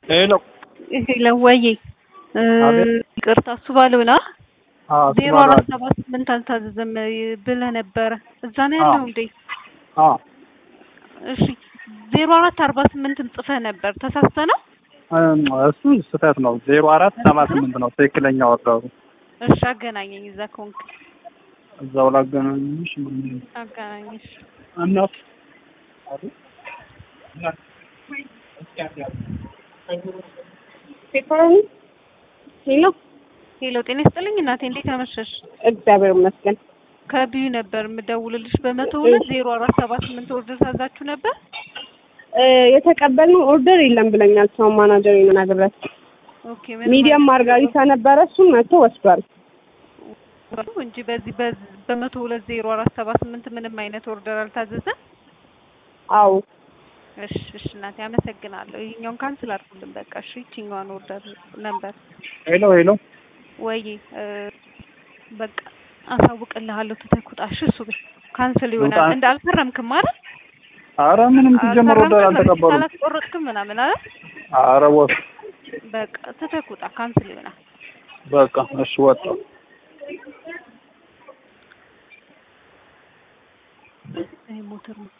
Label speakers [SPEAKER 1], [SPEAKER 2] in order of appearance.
[SPEAKER 1] ሄሎ
[SPEAKER 2] ሄሎ ወዬ
[SPEAKER 1] አቤት።
[SPEAKER 2] ይቅርታ እሱ ባለው ና
[SPEAKER 1] አዎ
[SPEAKER 2] ዜሮ አራት ሰባት ስምንት አልታዘዘም ብለህ ነበረ። እዛ ነው ያለው እንዴ?
[SPEAKER 1] አዎ
[SPEAKER 2] እሺ ዜሮ አራት አርባ ስምንትም ጽፈህ ነበር ተሳስተ ነው?
[SPEAKER 1] እም፣ እሱ ስህተት ነው። ዜሮ አራት ሰባ ስምንት ነው ትክክለኛ ወርደሩ።
[SPEAKER 2] እሺ አገናኘኝ እዛ ከሆንክ
[SPEAKER 1] እዛው ላገናኝሽ
[SPEAKER 2] አገናኝሽ።
[SPEAKER 1] እናት
[SPEAKER 3] ሄሎ
[SPEAKER 2] ሄሎ ጤና ይስጥልኝ እናቴ እንዴት አመሸሽ?
[SPEAKER 3] እግዚአብሔር ይመስገን።
[SPEAKER 2] ከቢዩ ነበር የምደውልልሽ በመቶ ሁለት ዜሮ አራት ሰባ ስምንት ኦርደር ታዛችሁ ነበር?
[SPEAKER 3] እ የተቀበልነው ኦርደር የለም ብለኛል። ሰው ማናጀር ነግሬያት
[SPEAKER 2] ኦኬ ምን
[SPEAKER 3] ሚዲየም ማርጋሪታ ነበረ እሱን መጥቶ ወስዷል።
[SPEAKER 2] ማለት እንጂ በዚህ በዚህ በመቶ ሁለት ዜሮ አራት ሰባ ስምንት ምንም አይነት ኦርደር አልታዘዘም?
[SPEAKER 3] አዎ
[SPEAKER 2] እሺ እሺ እናቴ አመሰግናለሁ። ይሄኛውን ካንስል አድርጉልን በቃ እሺ። ይችኛዋን ኦርደር ነበር
[SPEAKER 1] ሄሎ ሄሎ
[SPEAKER 2] ወይ እ በቃ አሳውቅልሃለሁ። ትተኩጣ እሺ። እሱ ቤት ካንስል ይሆናል።
[SPEAKER 1] ውጣ።
[SPEAKER 2] እንደ አልፈረምክም አይደል?
[SPEAKER 1] አረ ምንም ሲጀመር ወርደር አልተቀበሉም።
[SPEAKER 2] አላስቆረጥክም ምናምን አይደል?
[SPEAKER 1] አረ ወፍ
[SPEAKER 2] በቃ ትተኩጣ ካንስል ይሆናል።
[SPEAKER 1] በቃ እሺ ወጣሁ።
[SPEAKER 2] ይሄ ሞተር ነው